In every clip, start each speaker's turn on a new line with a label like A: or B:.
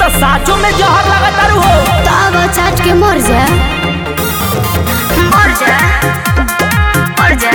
A: तो साचो में जहर लगातार हो
B: तब चाट के मर जा मर जा मर जा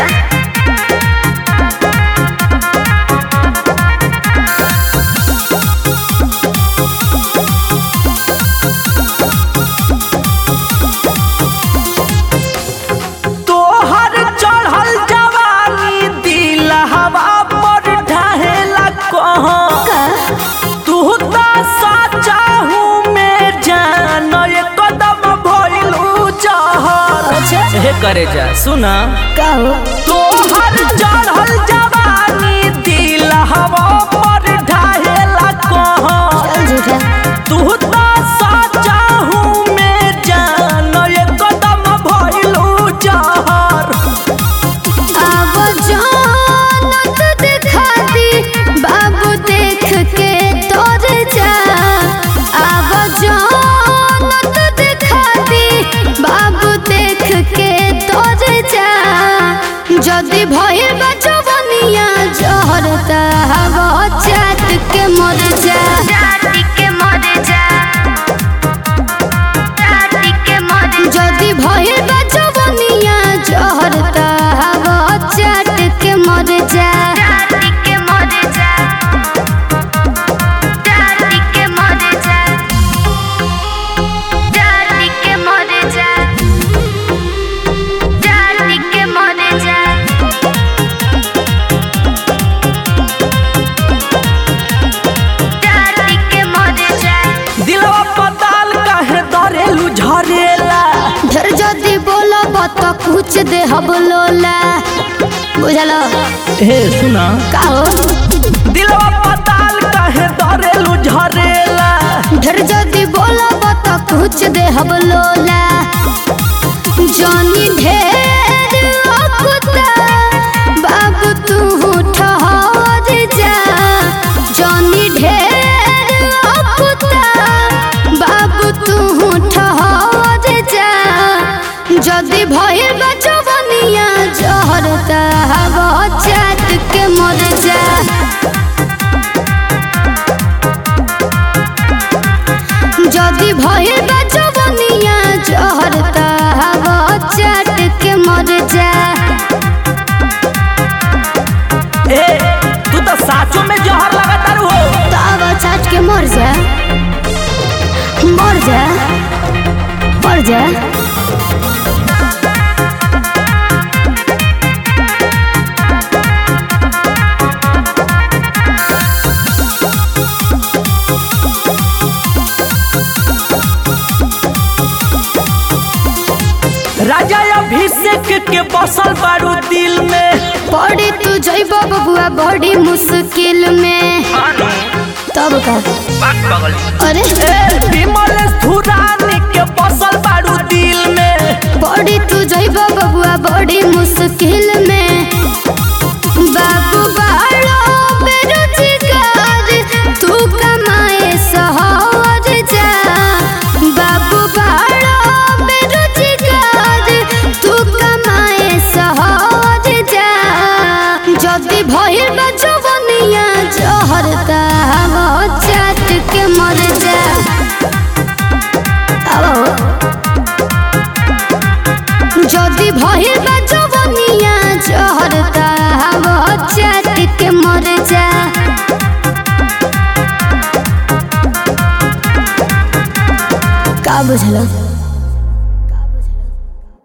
A: तोहर चढ़ल जवानी दिल हवा पर ढहेला कहाँ तू तो साचा हूँ मैं जान ये कदम भइलू जहर
B: अच्छा
A: हे करे जा सुना
B: कहो
A: तोहर चढ़ल जवानी दिल हवा पर ढहेला कहाँ
B: चल झूठा
A: तू तो साचा हूँ मैं जान ये कदम भइलू जहर
B: अब जानत दिखा दी बाबू देख के तोर जा अब जानत दिखा दी बाबू देख के तोर जा जदि भइल बचवनिया जहर त हवा चाट के मर जा के मर जा যদি ভয়ে বাচবনিয়া জহর তাহাব চাটকে মরে যা চাটকে মরে যা চাটকে মরে যা চাটকে মরে যা চাটকে মরে যা চাটকে মরে যা
A: दिलवा पताल काहे दरेलू झरेला
B: ढेर जदि बोलब त कुछ दे हब लोला बुझल
A: हे सुना
B: का हो
A: दिलवा पताल काहे दरेलू झरेला
B: ढेर जदि बोलब त कुछ दे हब लोला जानी ढेर अकुता बाबू तू ठहर जा जानी ढेर अकुता बाबू तू ठहर जा যদি ভয়ের বাচবনিয়া জহর তাহাব চাট के मर जा যদি ভয়ের বাচবনিয়া জহর তাহাব চাট के मर जा
A: ए तू तो साचो में जहर लगातार हो
B: तब चाट के मर जा मर जा मर जा
A: राजा अभिषेक के बसल बारू दिल में
B: पड़ी तू जैब बबुआ बड़ी मुश्किल में तब का अरे
A: ए विमल धुरानी के बसल बारू दिल में
B: बड़ी तू जैब बबुआ बड़ी मुश्किल में बाबू बालो बेरोजगार तू कमाए सहर जा बाबू बालो बेरोजगार तू कमाए सहर जा যদি ভয়ের বাচবনিয়া জহর তাহাব চাট के मर जा আবো যদি ভয়ের বাচবনিয়া জহর তাহাব চাট के मर जा का बुझल